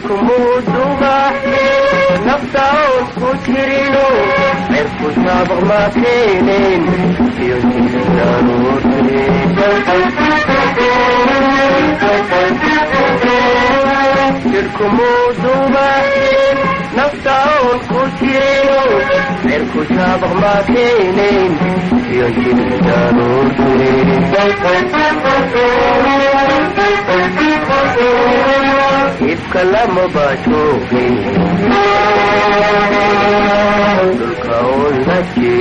cirkumuuduba nafta oon ku jirino cirku saabaq ma keeneen iyo jirkumuuduba nafta oon ku jirino cirku saabaq ma keeneen iyo ibka lama bajoogin dhulka oon la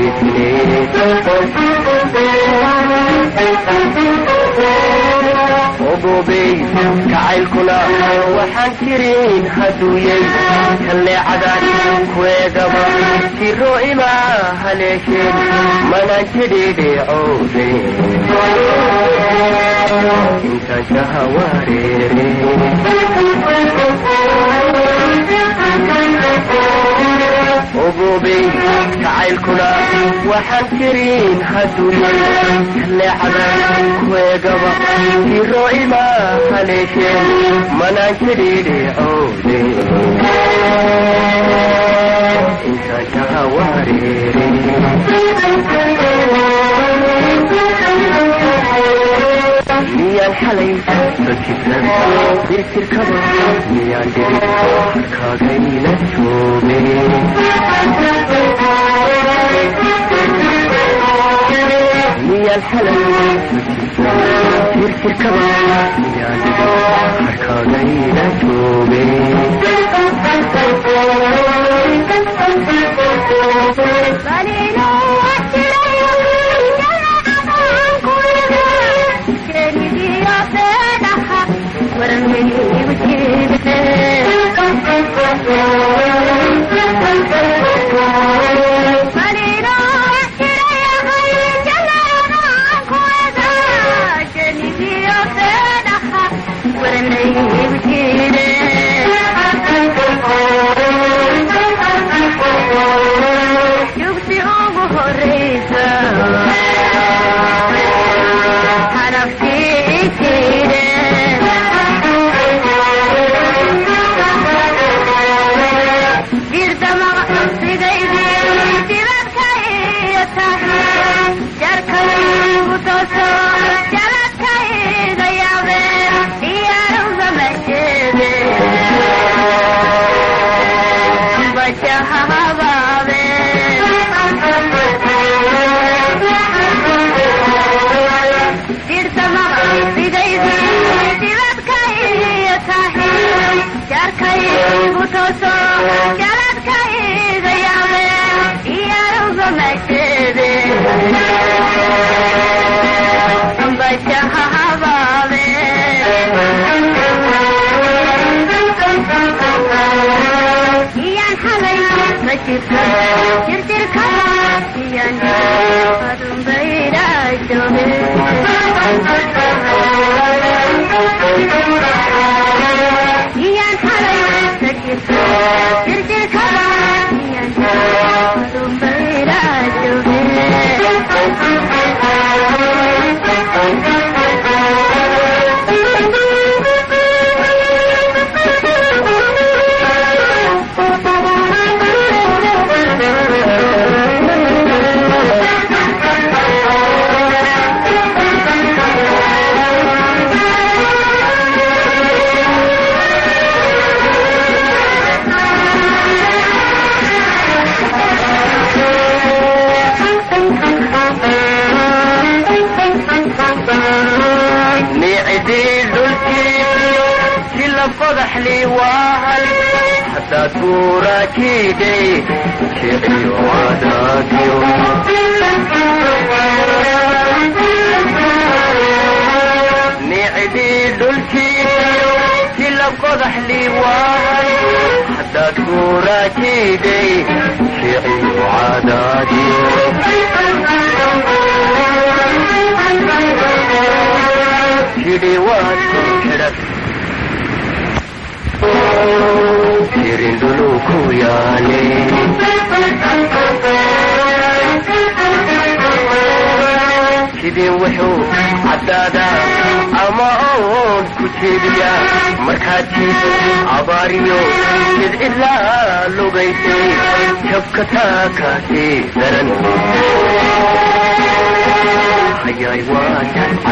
jeedne ogobey jacaylkuna waxaan jirin haduuyey kalleecadan kueegaba jiro imaa haleesheen manaan jidhiidheecoode intaan shaha wareere ogobey jacaylkuna waxaan jirin haduuyey kalleecadan kueegaba jiro imaa haleesheen manaan jidhiidheecoode intaan shaha wareere miyaan xalay bajisan dirtirkaba miyaan dhigin harkaagayla jooge miyaan xalay bajisan dirtirkaba miyaan dhigin harkaagayla jooge sidii wuxuu caddaadaa ama oon ku jeediya markaatiis abaariyo jidcilaa lugaysay jabka taakaasi daran hayay waa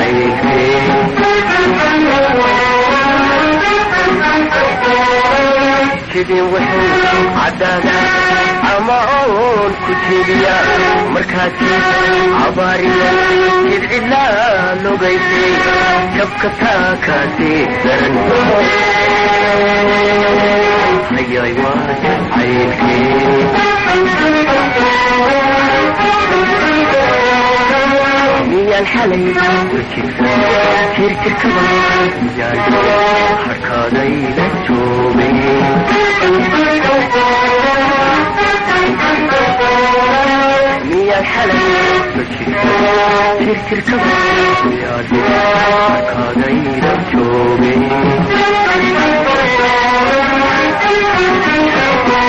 jacayse sidii wuxuu caddaada ama oon ku jeediya markaatiis abaariyo jidcilaa lugaysay jabka taakaasi daran hayay waa jacaylkee miyaan xalay wejigsa jirjirkaba miyaan harkaadayla joogay miyaan xalay wejigsa jirjirkaba miyaan harkaadayla joogay